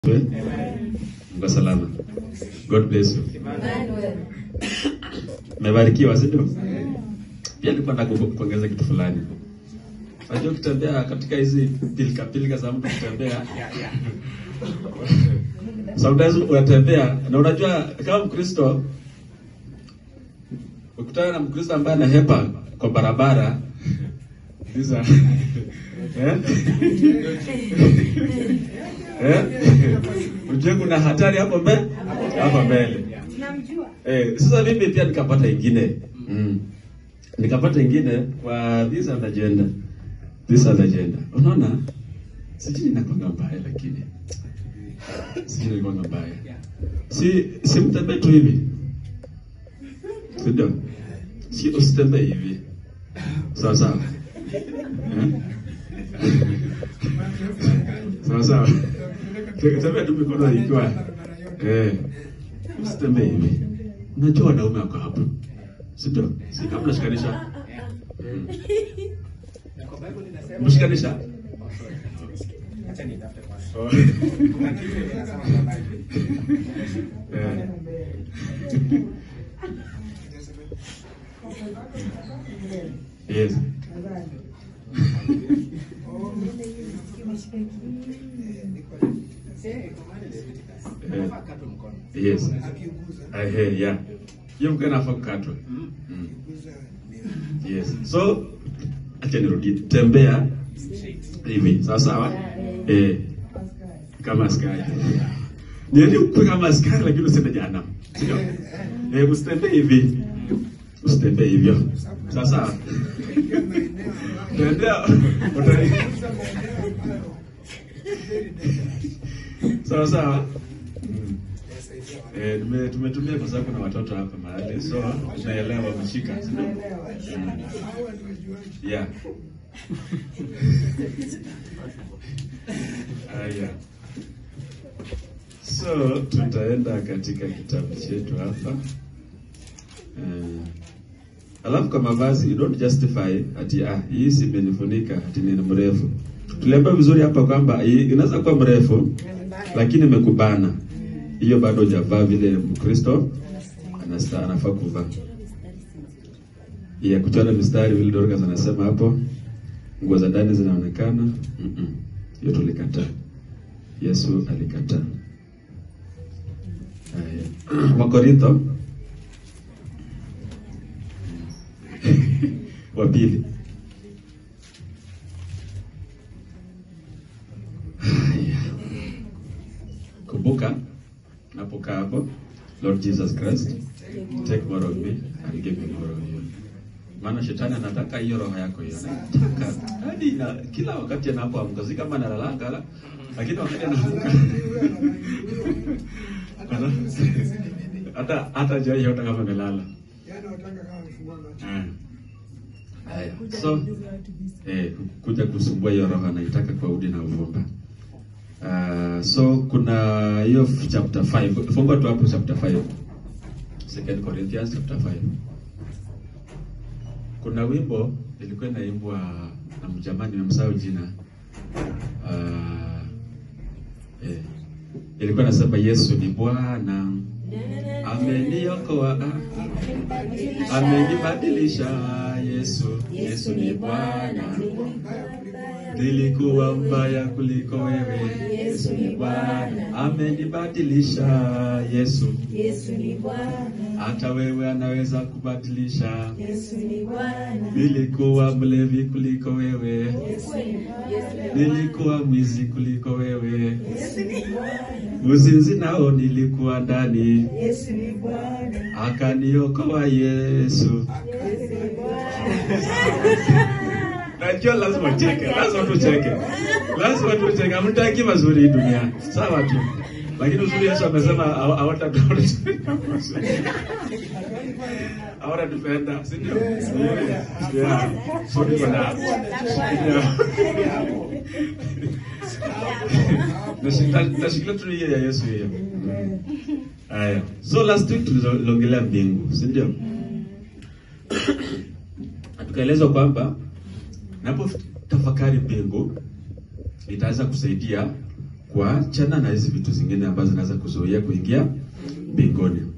Mko salama. God bless you. Mmebarikiwa, si ndio? Pia nilikuwa nataka ku- kuongeza kitu fulani. Unajua kutembea katika hizi pilika pilika za mtu kutembea. Sometimes unatembea na unajua kama Mkristo ukutana na Mkristo ambaye anahepa kwa barabara these are eh? Eh? Ujue kuna hatari hapo mbele hapo mbele. Eh, sasa mimi pia nikapata ingine. Mm. Nikapata ingine kwa this other agenda. This other agenda. Unaona? Sijui inakwanga mbaya lakini. Sijui inakwanga mbaya. Si si mtembee tu hivi. Ndio. Si usitembee hivi. Sawa sawa. Eh? Sawa sawa. Tembea tu mikono ikiwa eh, usitembee hivi. Unajua wanaume wako hapo, si ndio? Si kama unashikanisha Mm. mshikanisha Oh. Eh. Yes. Yes. I hear, yeah. Hiyo mkono inafaa kukatwa. Mm. Yes. So acha nirudie. Tembea hivi. Sawa sawa? Eh. Kama askari. Niende ukue kama askari lakini usiende jana. Sio? Eh, usitembee hivi. Usitembee hivyo. Sawa sawa? Tembea. Uta- Sawa sawa? Mm. Eh, tume- tumetumia kwa sababu kuna watoto hapa mahali so tunaelewa wameshika, si ndio? Mm. Yeah. Haya. So tutaenda katika kitabu chetu hapa. Eh, alafu kwa mavazi you don't justify ati ah, hii si imenifunika ati ni mrefu. Tuliambiwa vizuri hapa kwamba hii inaweza kuwa mrefu lakini imekubana. Hiyo bado hujavaa vile Mkristo anasta anafaa kuvaa. Ya kuchora mistari vile Dorcas anasema hapo, nguo za ndani zinaonekana. Mm-mm. Hiyo tulikataa. Yesu alikataa. Haya. Wakorintho wa pili. Haya. Kumbuka napokaa hapo, Lord Jesus Christ, take more of me and give me more of you. Maana shetani anataka hiyo roho yako hiyo, anataka hadi na kila wakati anapoamka, si kama analalanga la, lakini wakati anaamka ana- hata hata jai hata kama amelala. Ah. Haya, so eh, kuja kusumbua hiyo roho anaitaka kwa udi na uvumba. Uh, so kuna hiyo f- chapter 5 fungua tu hapo chapter 5 second corinthians chapter 5 kuna wimbo ilikuwa inaimbwa na mjamani nimemsahau jina uh, eh, ilikuwa nasema yesu ni bwana ameniokoa amenibadilisha yesu yesu ni bwana nilikuwa mbaya kuliko wewe yesu ni bwana amenibadilisha yesu Yesu ni Bwana, hata wewe anaweza kubadilisha Yesu ni Bwana, nilikuwa mlevi kuliko wewe Yesu ni nilikuwa mwizi kuliko wewe Yesu ni Bwana, uzinzi nao nilikuwa ndani Yesu ni Bwana, akaniokoa yesu Yesu ni Bwana. najua lazima ucheke lazima tucheke lazima tucheke hamtaki mazuri hii dunia sawa tu lakini uzuri yesu amesema hawa- hawata hawatatupenda si ndio Yeah. So tuko na- Yeah. Nashika- nashikilia tu hiyo ya yesu hiyo haya so last week tuliongelea mbingu si ndio Na tukaelezwa kwamba napo tafakari mbingu itaweza kusaidia kuachana na hizi vitu zingine ambazo zinaweza kuzuia kuingia mbinguni.